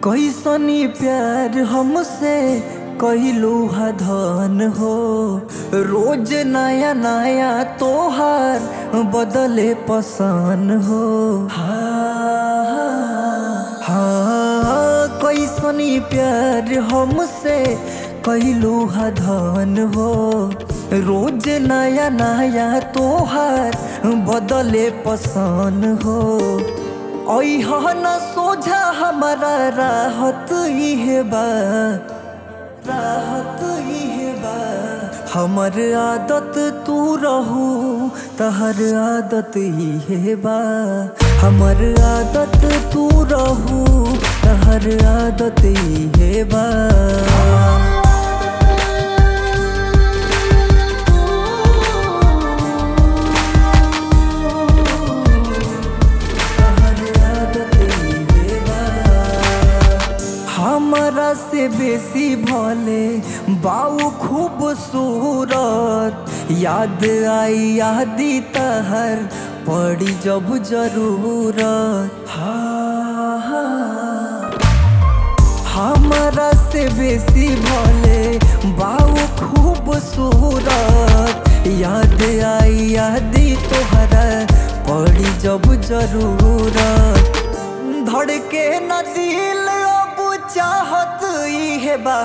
कैसनी प्यार हमसे कहलू हा धन हो रोज नया नया तोहार बदले पसंद हो हाँ हाँ कैसनी प्यार हमसे कहलू हा धन हो रोज नया नया तोहार बदले पसंद हो ऐहा न सोझा हमारा राहत इहे बा राहत इहे बा हमर आदत तू रहू तहर आदत इहे बा हमर आदत तू रहू तहर आदत इहे बा हमरा से बेसी भले बाऊ खूबसूरत याद आई यादी तहर पड़ी जब जरूरत हाँ हाँ हमरा से बेसी भले बाऊ खूबसूरत याद आई यादी तोहरा पड़ी जब जरूरत धड़के न दिल अब चाहत इहे बा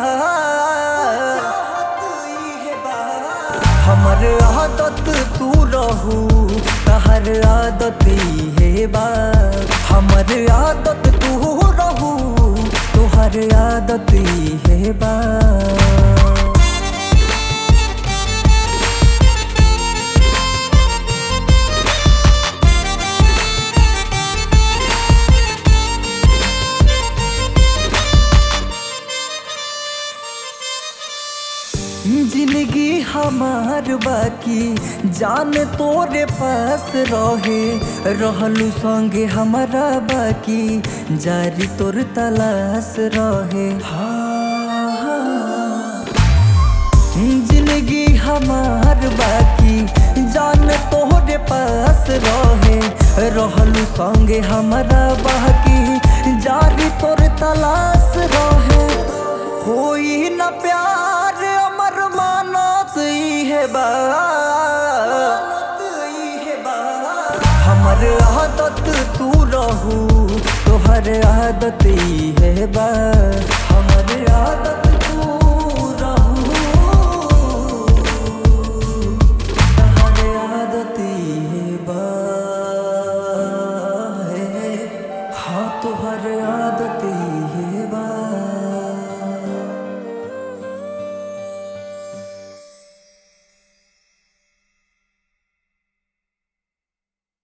हमर आदत तू रहू तहर आदत इहे बा हमर आदत तू रहू तोहर आदत इहे बा जिंदगी हमार बाकी जान तोरे पास रहे रहलू संगे हमारा बाकी जारी तोर तलाश रहे हाँ, हाँ। जिंदगी हमार बाकी जान तोरे पास रहे रहलू संगे हमारा बाकी जारी तोर तलाश रहे होई न प्यार अमर मानत इहे बा हमर आदत तू रहू तोहर आदत इहे बा हमर आदत तू रहू तोहर आदत इहे बा हे। हाँ तोहर आदत इहे बा